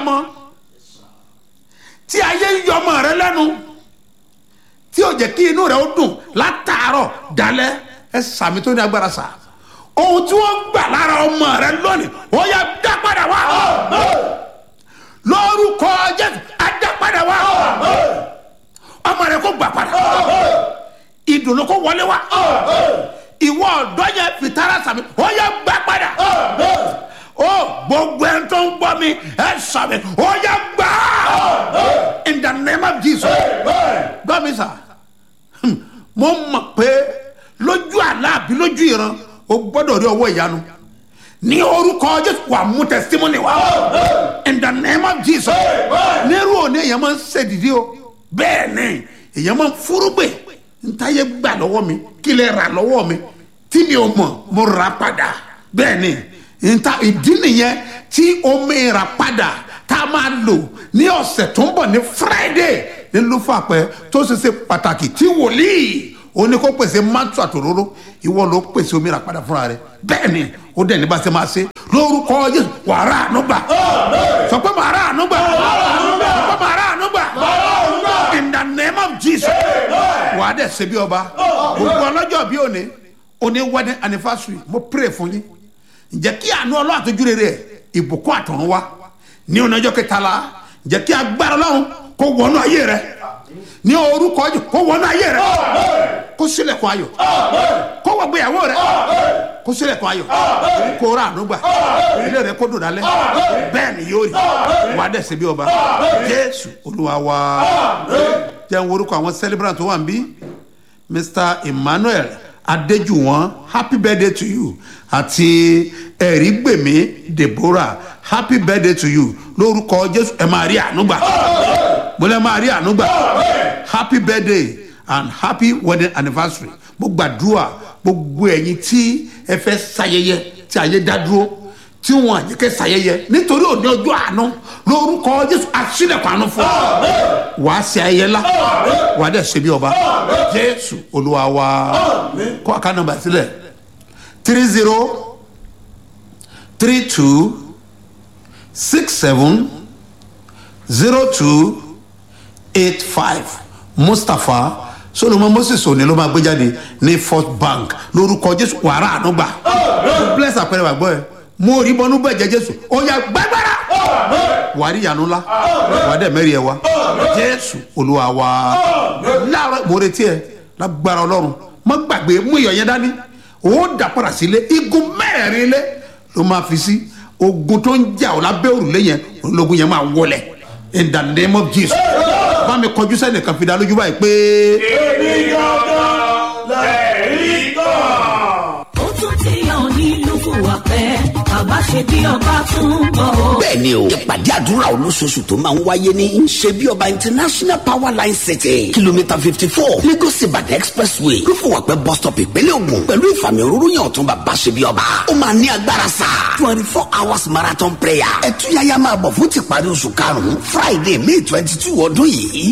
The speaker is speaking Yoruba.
abiyamọ tí ayé ń yọ ọmọ rẹ lẹ́nu tí ó jẹ́ kí inú rẹ ó dùn látàárọ̀ dalẹ́ ẹ sàmì tó ní agbára sà ohun tí wọ́n gbà lára ọmọ rẹ lónìí ó yá dá padà wá lórúkọ jésù á dá padà wá ọmọ rẹ kó gbà padà ìdùnnú kó wọlé wá ìwọ ọ̀dọ́ yẹn fìtara sàmì ó yá gbà padà ó gbogbo ẹni tó ń gbọ́ mi ẹ sàmì ó yá gbà in the name of jesus gbọ́ mi sà mo mọ̀ pé lójú àlá àbí lójú ìran o gbọ́dọ̀ rí ọwọ́ ìyanu ní orúkọ jésù wà mú testimony wá in the name of jesus nírú òní èèyàn máa ń ṣèdìdí o bẹ́ẹ̀ ni èèyàn máa ń fúrúgbè ntáyé gbà lọ́wọ́ mi kí lè rà lọ́wọ́ mi tí mi ò mọ̀ mo rà padà bẹ́ẹ̀ ni nta ìdí nìyẹn tí omi rà padà tá a máa lò ní ọ̀sẹ̀ tó ń bọ̀ ní friday ní lufapẹ tó ṣe ṣe pàtàkì tí wòlíì ó ní kó pèsè mátù àtòróró ìwọ ló pèsè omi rà padà fúnra rẹ bẹ́ẹ̀ ni ó dẹ̀ ní bá ṣe máa ṣe lórúkọ jésù wàrà ànúgbà sọ pé màrà ànúgbà sọ pé màrà ànúgbà in the name of jesus wà á dẹ̀ ṣe bí ọba gbogbo ọlọ́jọ́ bí òní òní wedding anniversary mo pray fún yín ǹjẹ́ kí àánú ọlọ́run àtọ́jú rere ìbùkún àtọ̀run wá ní ọ̀nàjọ́ kẹtàlá ǹjẹ́ kí agbára ọlọ́run kó wọnú ayé rẹ ní orúkọ jù kó wọnú ayé rẹ kó sílẹ̀kùn ayọ̀ kó wọ gbéyàwó rẹ kó sílẹ̀kùn ayọ̀ kó rà ànúgbà ilé rẹ kó dùn dálẹ̀ bẹ́ẹ̀ ni yóò rí wà á dẹ̀ ṣe bí ọba jésù olúwa wa jẹ́ ń worúkọ àwọn celebrant tó wà ń bí mr emmanuel adéjúwọ̀n happy birthday to you àti ẹ̀rígbèmí deborah happy birthday to you lórúkọ jésù ẹ máa rí ànúgbà mo lẹ máa rí ànúgbà happy birthday and happy wedding anniversary mo gbàdúrà gbogbo ẹ̀yin tí ẹ fẹ́ ṣayẹyẹ tí ayé dá dúró tí wọn àjẹkẹ́ ṣayẹyẹ nítorí òní ọjọ́ àánú lórúkọ jésù àṣìlẹ̀kọ̀ àánú fún ọ wàá ṣe ayẹyẹ la wàá dẹ̀ ṣe bí ọba jésù olúwa wa kọ́ àká nọmba sílẹ̀ three zero three two six seven zero two eight five mustapha solomon moses òní ló máa gbé jáde ní first bank lórúkọ jésù wàrà ànúgbà bless àpẹẹrẹ wà gbọ́ ẹ mo rí bọnú bẹ́ẹ̀ jẹ́ jésù ó yà gbàgbára wà á rí ìyanu ńlá wà á dẹ̀ mẹ́rin ẹ̀ wá jésù olúwa wa láàárọ̀ mo retí ẹ lágbára ọlọ́run má gbàgbé mú iyọ̀ yẹn dání ó dà padà sílé igun mẹ́rin lé ló máa fi sí ogun tó ń jà ọ́ lábẹ́ òrùlé yẹn ológun yẹn máa wọlẹ̀ in the name of jesus bá mi kọjú sẹ́nìkan fi dá lójú báyìí pé. èmi gangan lẹ́rìí kan. ó tún ti hàn nílùú fúwàpẹ́ bàbá ṣe bí ọba tún bọ̀ ó. bẹ́ẹ̀ ni o ìpàdé àdúrà olóṣooṣù tó máa ń wáyé ní ṣebí ọba international power line city kìlómítà fifty four lagos ibadan expressway lófùwàpẹ́ bus stop ìpínlẹ̀ ogun pẹ̀lú ìfàmì òróró yẹn ọ̀tún bàbá ṣebí ọba ó máa ní agbára sá twenty four hours marathon prayer ẹ̀túyàyà máa bọ̀ fún tìparí oṣù karùn-ún friday may twenty two ọdún yìí